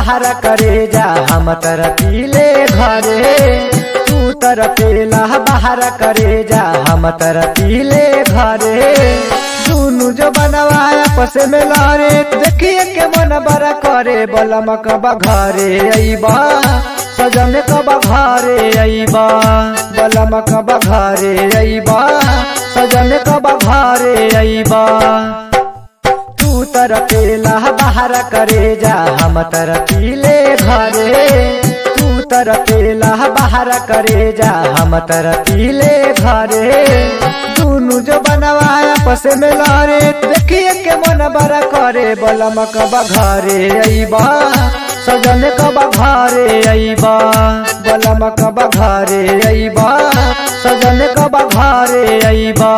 बाहर करे जा हम तर पीले घरे तू तर पेला बाहर करे जा हम तर पीले घरे दुनु जो बनवाया पस में लारे देखिए के मन बड़ा करे बलम कबा घरे अइबा सजन कबा घरे अइबा बलम कबा घरे अइबा सजन कबा घरे अइबा तू तर पेला बाहर करे जा हम तर पीले घरे तू तर पेला बाहर करे जा हम तर पीले घरे दुनु जो बनवाया पस में लारे देखिए के मन बड़ा करे बलम कबा घरे अइबा सजन कबा घरे अइबा बलम कबा घरे अइबा सजन कबा घरे अइबा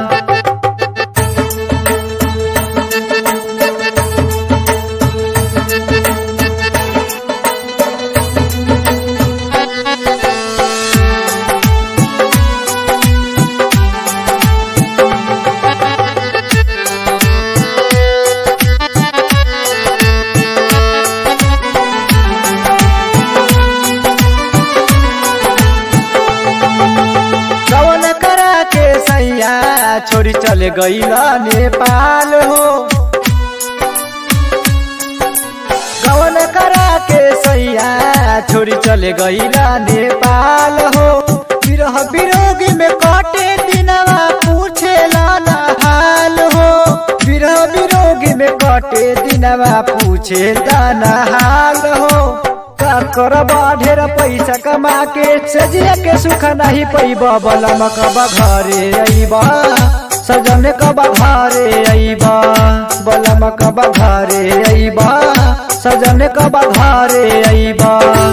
कवन करा के सैया छोरी चले गईला नेपाल हो कवन करा के सैया छोरी चले गईला नेपाल हो विरह विरोगी में कटे दिनवा पूछे लाना हाल हो विरह विरोगी में कटे दिनवा पूछे दाना हाल हो का करब ढेर पैसा कमा के सजिया के सुख नहीं पैब बलम कब घरे अइब सजन कब घरे अइब बलम कब घरे अइब सजन कब घरे अइब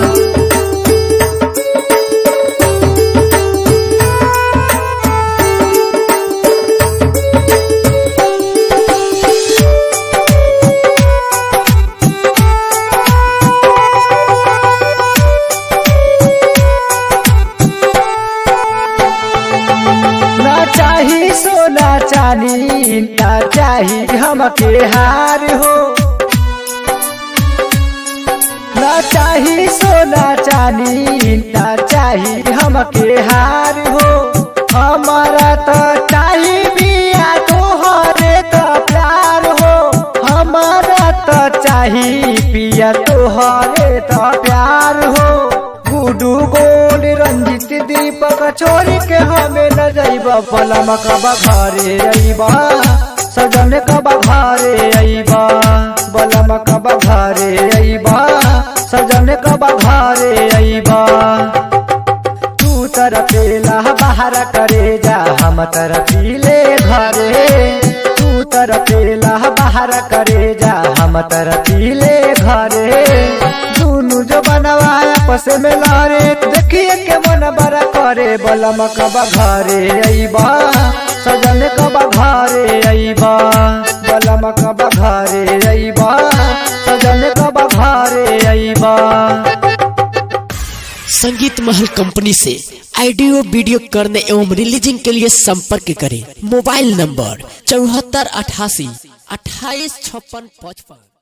ना चाही सोना चानी ना चाही हमके हार हो ना चाही सोना चानी ना चाही हमके हार हो हमारा तो चाही बिया तोहरे तो प्यार हो हमारा तो चाही पिया तोहरे तो प्यार हो गुडू गोल रंजित दीपक छोरी के हमें न जाइब बलम कबा घरे अइबा सजन कबा घरे अइबा बलम कबा घरे अइबा सजन कबा घरे अइबा तू तर पेला बाहर करे जा हम तर पीले घरे तू तर पेला बाहर करे जा हम तर पीले घरे दुनु जो बनवाया पस में लारे देखिए के मन बड़ा करे बलम कबा घरे अइबा सजन कबा घरे अइबा बलम कबा घरे अइबा सजन कबा घरे अइबा संगीत महल कंपनी से ऑडियो वीडियो करने एवं रिलीजिंग के लिए संपर्क करें मोबाइल नंबर चौहत्तर अठासी अट्ठाईस छप्पन पचपन